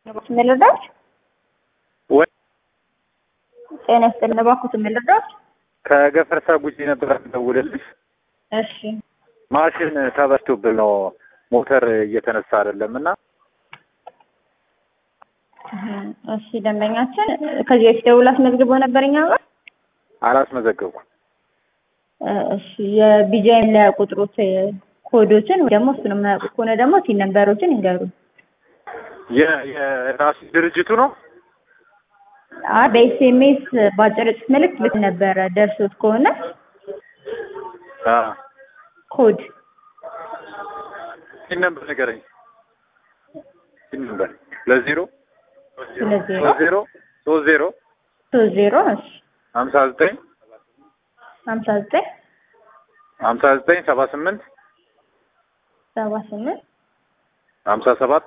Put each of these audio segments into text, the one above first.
ልርዳሽ? ወይ ጤና ይስጥልኝ። እባክዎትን ምን ልርዳሽ? ከገፈርሳ ጉጂ ነበር የምደውልልሽ። እሺ ማሽን ተበስቶብን ነው ሞተር እየተነሳ አይደለም እና እሺ ደንበኛችን ከዚህ በፊት ደውሎ አስመዝግቦ ነበር እኛ ጋር። አላስመዘገብኩም። እሺ የቢጂአይ መለያ ቁጥሮች ኮዶችን ወይ ደግሞ እሱን የማያውቁ ከሆነ ደግሞ ቲን ነምበሮችን ይንገሩ። የ- የራሱ ድርጅቱ ነው። አይ በኤስኤምኤስ በአጭር ጽሑፍ መልዕክት ልክ ነበረ ደርሶት ከሆነ አ ኮድ ሲን ነበር ንገረኝ። ሲን ነበር ለዜሮ ሁለት ዜሮ ሶስት ዜሮ ሶስት ዜሮ ሶስት ዜሮ እሺ ሀምሳ ዘጠኝ ሀምሳ ዘጠኝ ሀምሳ ዘጠኝ ሰባ ስምንት ሰባ ስምንት ሀምሳ ሰባት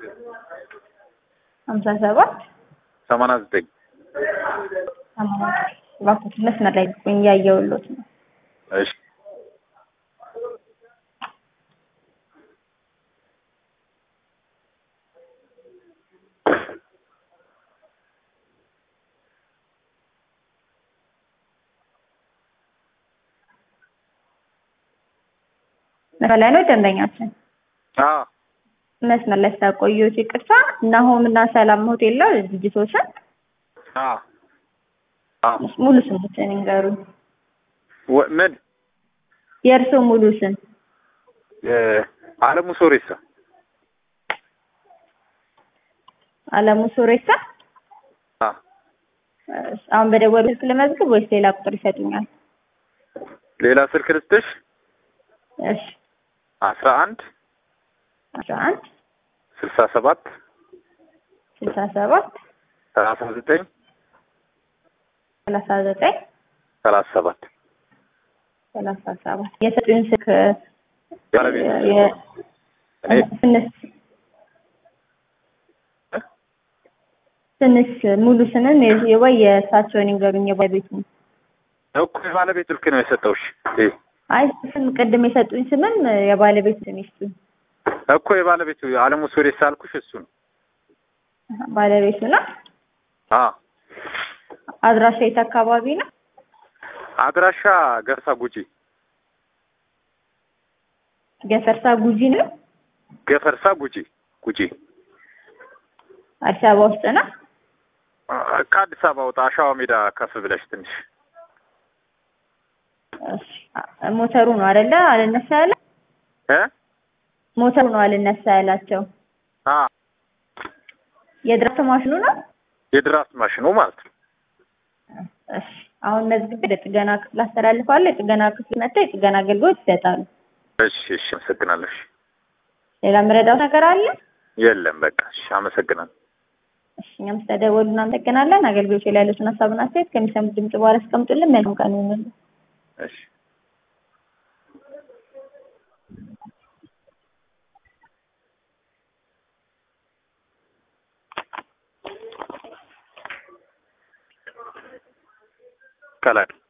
ሀምሳ ሰባት ሰማንያ ዘጠኝ ሰማንያ እባክዎት መስመር ላይ ቆይ እያየሁልዎት ነው። እሺ መስመር ላይ ነው ደንበኛችን። አ መስመር ላይ ስላቆየሁት ይቅርታ። ናሆም እና ሰላም ሆቴል ነው ድርጅቶችን አ አ ሙሉ ስሞችን ይንገሩኝ። ወ- ምን የእርስዎ ሙሉ ስም? የ- አለሙ ሶሬሳ አለሙ ሶሬሳ። አ እሺ፣ አሁን በደወሉ ስልክ ልመዝግብ ወይስ ሌላ ቁጥር ይሰጡኛል? ሌላ ስልክ ልስጥሽ እሺ፣ አስራ አንድ አስራ አንድ ስልሳ ሰባት ስልሳ ሰባት ሰላሳ ዘጠኝ ሰላሳ ዘጠኝ ሰላሳ ሰባት ሰላሳ ሰባት የሰጡኝ ስልክ ባለቤት የ- እኔ ትንሽ ትንሽ ሙሉ ስምም የ- ወይ የእሳቸውን ይንገሩኝ የባለቤቱን። እኮ የባለቤት ስልክ ነው የሰጠውሽ እ አይ ስም ቅድም የሰጡኝ ስምም የባለቤት ስም ይስጡኝ። እኮ የባለቤቱ አለሙ ሶሬሳ አልኩሽ እሱ ነው ባለቤቱ ነው። አ አድራሻ የት አካባቢ ነው? አድራሻ ገርሳ ጉጂ ገፈርሳ ጉጂ ነው። ገፈርሳ ጉጂ ጉጂ አዲስ አበባ ውስጥ ነው። አ፣ ከአዲስ አበባ ወጣ አሸዋ ሜዳ ከፍ ብለሽ ትንሽ እሺ፣ ሞተሩ ነው አይደለ? አልነሳ ያለ እ ሞተሩ ነው አልነሳ ያላቸው። አ የድራፍት ማሽኑ ነው። የድራፍት ማሽኑ ማለት ነው እሺ፣ አሁን መዝግቤ ለጥገና ክፍል አስተላልፋለሁ። የጥገና ክፍል መጥተው የጥገና አገልግሎት ይሰጣሉ። እሺ እሺ አመሰግናለሁ እሺ ሌላ የምረዳው ነገር አለ? የለም በቃ እሺ አመሰግናለሁ እሺ፣ እኛም ስለደወሉ እናመሰግናለን። አገልግሎት ላይ ያሉትን ሀሳብና አስተያየት ከሚሰሙት ድምጽ በኋላ አስቀምጡልን። መልካም ቀን ይሁንልን። እሺ ከላይ